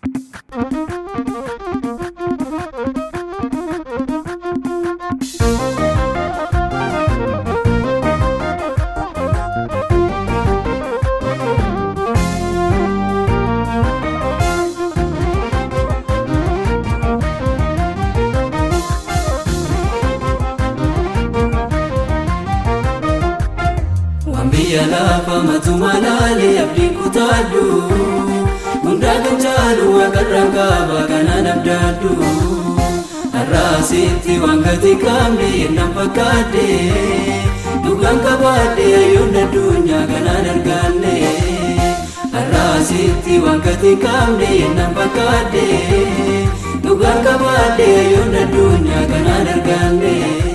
biyya lafa matuma laalee abdiin kutaadhu hundaa kan caalu waaqarra kaaba kanaan abdaadhu har'aasitti waan gati qabne yennaan fakkaadde dhugaan qabaadde ayyoon addunyaa kanaan argaanne har'aasitti waan gati qabne yennaan fakkaadde dhugaan qabaadde ayyoon addunyaa kanaan argaanne.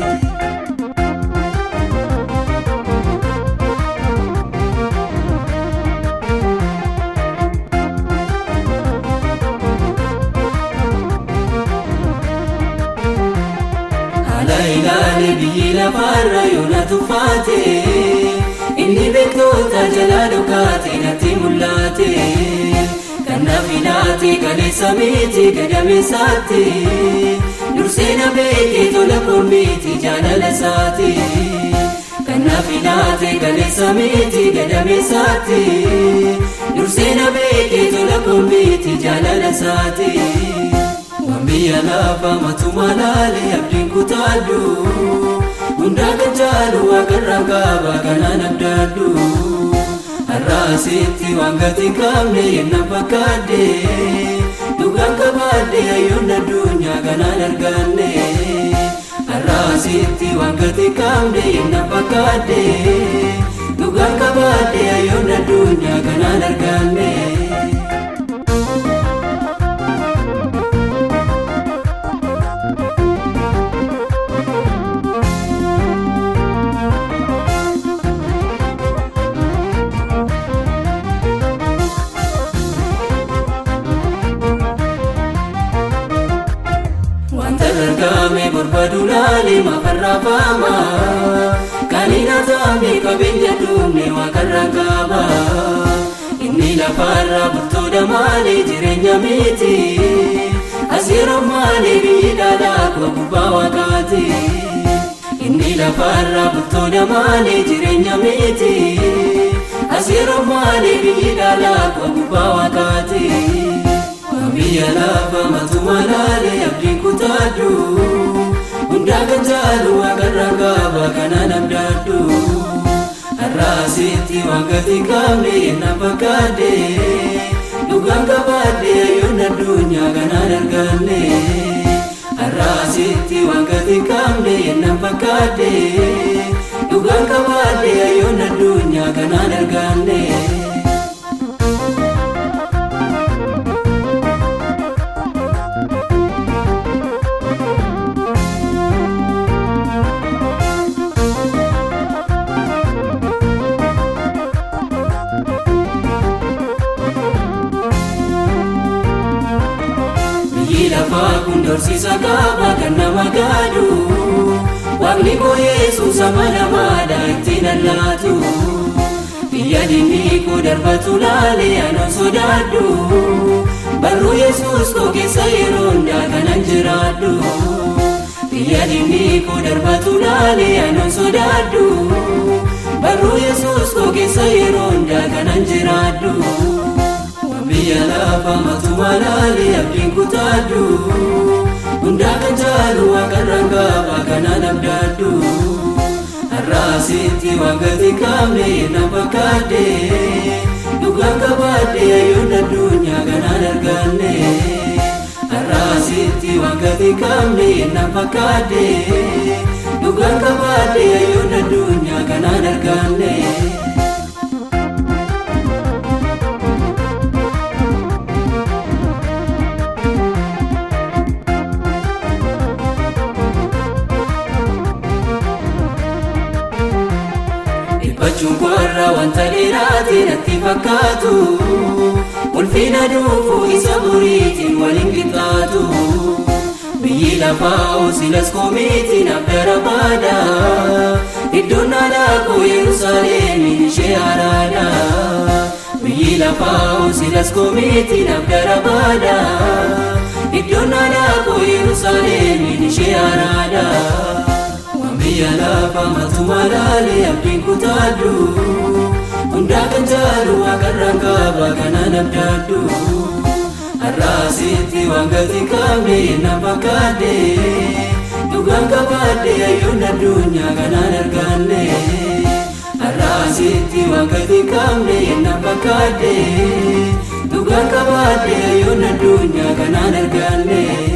ilaale biyyi lafaarra yoona tuffaate inni beektoota jalaa dhokaate natti mul'ate kanaaf ilaate kaleessa miti gadameessaatti dursee na beekee tola koomiti jaalala isaati kanaaf ilaate kaleessa miti gadameessaatti dursee na beekee tola koomiti jaalala isaati. biyya lafa matuma laalee abdiin kutaadhu hundaa kan caalu waaqarra kaaba kanaan abdaadhu har'aasitti waan gati qabne yennaan fakkaadde dhugaan qabaadde ayyoon addunyaa kanaan argaanne har'aasitti waan gati qabne yennaan fakkaadde dhugaan qabaadde ayyoon addunyaa kanaan argaanne. argame barbaadu laalee mafarraa faama kan hin hatamne qabeenya duumne waaqarra qaba inni lafarra bultoota maalee jireenya miti asiiroo maalee biyyi dhaalaa koo gubbaa waaqaati inni lafarra bultoota maalee jireenya miti asiiroo maalee biyyi dhaalaa koo gubbaa waaqaati. biyya lafa matuma laalee abdiin kutaadhu hundaa kan caalu waaqarra kaaba kanaan abdaadhu har'aasitti waan gati qabne yennaan fakkaadde dhugaan qabaadde ayyoon addunyaa kanaan argaanne har'aasitti waan gati qabne yennaan fakkaadde dhugaan qabaadde ayyoon addunyaa kanaan argaanne. lafaa kun dorsiisa qaba kan nama gaadhu waaqni koo yesuus ama namaadha ittiin allaatu biyya diinni koo darbatu laalee anan sodaadhu barruu yesuus koo keessa yeroo hundaa kanan jiraadhu biyya diinni koo darbatu laalee anan sodaadhu barruu yesuus koo keessa yeroo hundaa kanan jiraadhu. biyya lafa matuma laalee abdiin kutaadhu hundaa kan caalu waaqarra kaaba kanaan abdaadhu har'aasitti waan gati qabne yennaan fakkaadde dhugaan qabaadde ayyoon addunyaa kanaan argaanne har'aasitti waan gati qabne yennaan fakkaadde dhugaan qabaadde ayyoon addunyaa kanaan argaanne. Dhiphachuun koorraa wanta dheeraate natti fakkaatu ulfina dhufu isa buriitiin waliin qixxaatu biyyi lafaa silas koomiitiin abdara baada iddoon aadaa koo Yerusaalemiin ishee araada biyyi lafaa silas koomitiidhaaf gara baada iddoon aadaa koo yerusaalemiin ishee araada waan biyya lafaa maaltuma laalee abdiin kutaadhu hundaa kan jaalu waaqarraan qaba kanaan abdaadhu har'aasitti waan gati qabne na fakkaadde dhugaan qabaadde ayyoon addunyaa kanaan arganne. Har'aasitti waan gati qabne na fakkaadde dhugaan qabaadde ayyoon addunyaa kanaan arganne.